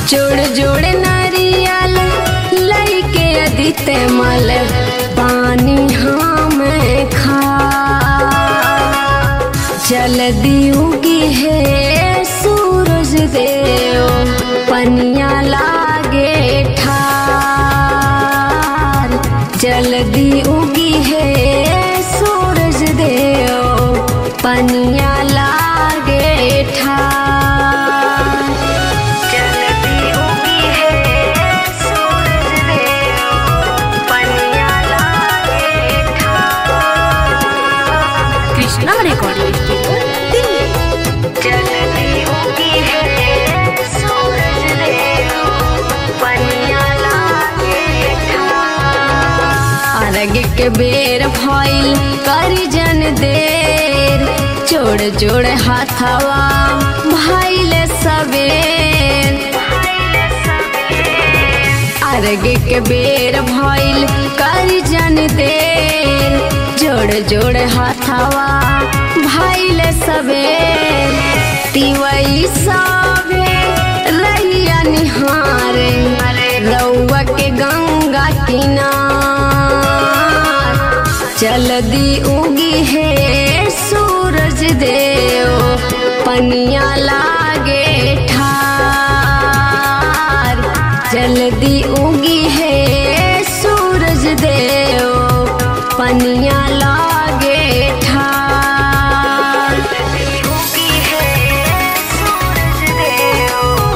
जोड़ जोड़ नारियल लइके अदित मल पानी हम खा जल्दी उगी है सूरज देव पनिया लागे ठार जल्दी उगी है सूरज देव पनिया लागे ठार जल्दी उगी है सूरज देव पनिया लागे ठार कृष्णा रिकॉर्डिंग स्टूडियो दिल्ली जल्दी उगी है सूरज देव पनिया लागे ठार अर्घ के बेर भइल करी जन देर जोड़ जोड़ हाथवा भइल सबेर अर्घ के बेर भइल करी जन देर जोड़ जोड़ हाथवा भइल सबेर तिवई सबे रहिया निहारे रउआ के गंगा किनार जल्दी उगी है सूरज देव पनिया लागे ठार जल्दी उगी है सूरज देव पनिया लागे ठार उगी है सूरज देव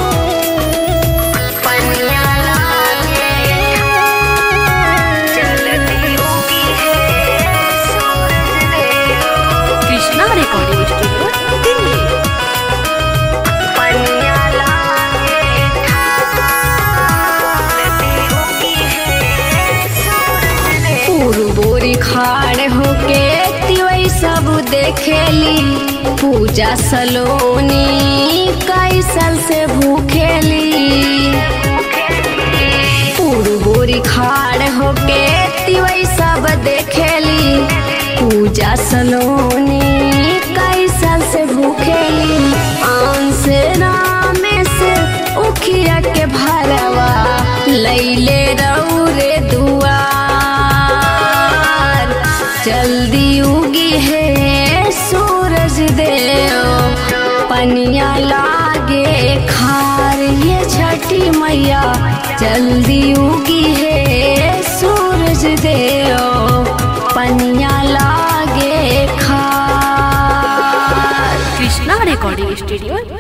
पनिया लागे ठार जल्दी उगी है सूरज देव कृष्णा रिकॉर्डिंग स्टूडियो दिल्ली पनिया लागे बोरी खाड़ होके तिवई सब देखेली पूजा सलोनी कई साल से भूखेली बोरी खाड़ होके तिवई सब देखेली पूजा सलोनी कई साल से भूखेली आन से रामे से उखिया के भरवा लैले रौरे दुआर जल्दी उगी है सूरज देव पनिया लागे खार ये छठी मैया जल्दी उगी है सूरज देव पनिया लागे खार कृष्णा रिकॉर्डिंग स्टूडियो